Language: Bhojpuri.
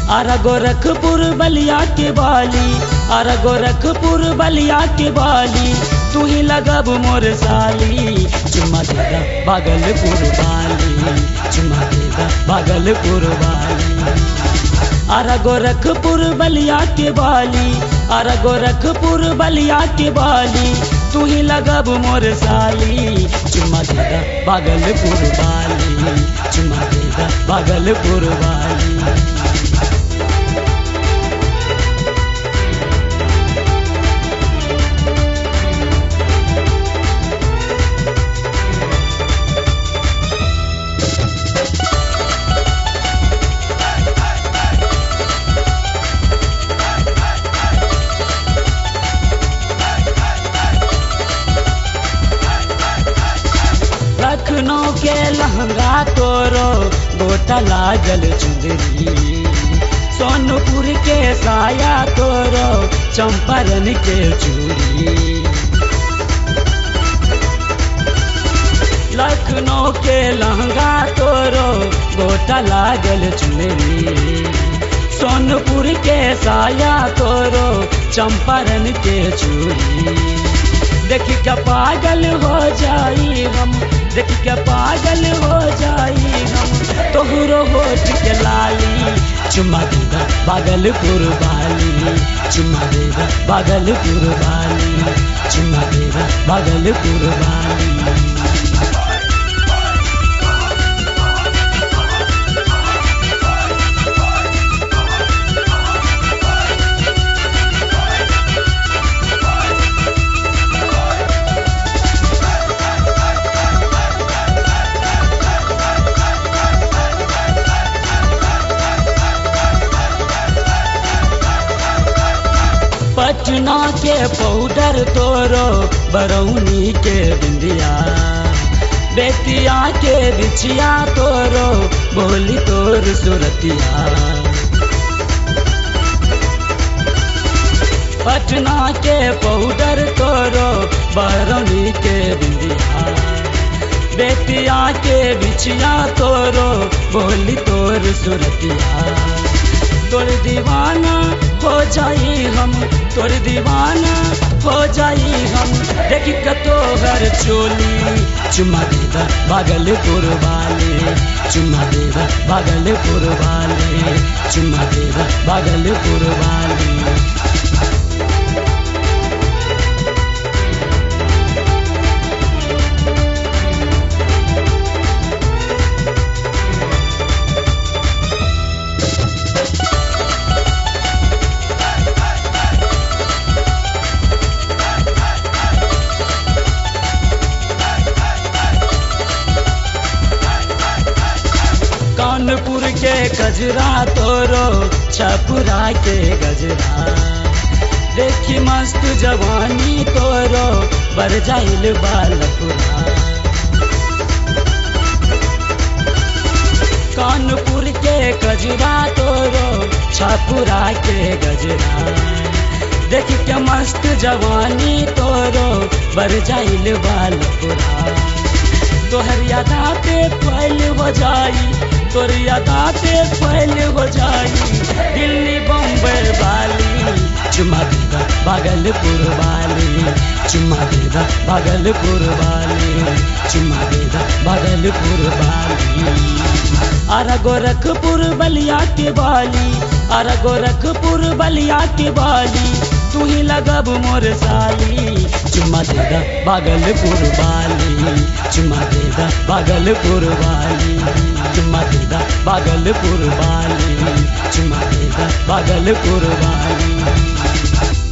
अर गोरखपुर बलिया के बाली अर गोरखपुर बलिया के बाली तू ही लगब मोर साली चुम्मा देगा भागलपुर वाली चुम्मा देगा भागलपुर वाली अर गोरखपुर बलिया के बाली अर गोरखपुर बलिया के बाली तू ही लगब मोर साली चुम्मा देगा भागलपुर वाली चुम्मा देगा भागलपुर वाली लखनऊ के लहंगा तोरो गोटा लागल चुंदरी सोनपुर के साया तोरो चंपारण के चूड़ी लखनऊ के लहंगा तोरो गोटा लागल चुनरी सोनपुर के साया तोरो चंपारण के चूड़ी देख के पागल हो जाई हम देख के पागल हो जाई हम तोहरो होठ के लाली चुम्मा देगा भागलपुर वाली चुम्मा देगा भागलपुर वाली चुम्मा देगा भागलपुर वाली पटना के पाउडर तोरो बरौनी के बिंदिया बेतिया के बिछिया तोरो बोली तोर सुरतिया पटना के पाउडर तोरो बरौनी के बिंदिया बेतिया के बिछिया तोरो बोली तोर सुरतिया तोर दीवाना हो जाई हम तोर दीवाना हो जाई हम देख कतो घर चोली चुम्मा देगा भागलपुर वाले चुम्मा देगा भागलपुर वाले चुम्मा देगा भागलपुर वाले कानपुर के गजरा तोरो छपुरा के गजरा देखी मस्त जवानी तोरो बर जाइल बालपुरा कानपुर के गजरा तोरो छपुरा के गजरा देख के मस्त जवानी तोरो बर जाइल बालपुरा तोहर यादा पे फैल हो जाई तोर यादा पे फैल हो जाई दिल्ली बम्बई वाली चुम्मा देगा भागलपुर वाली चुम्मा देगा भागलपुर वाली चुम्मा देगा भागलपुर वाली अर गोरखपुर बलिया के बाली अर गोरखपुर बलिया के बाली तू ही लगब मोर साली चुम्मा देगा भागलपुर वाली चुम्मा देगा भागलपुर वाली चुम्मा देगा भागलपुर वाली चुम्मा देगा भागलपुर वाली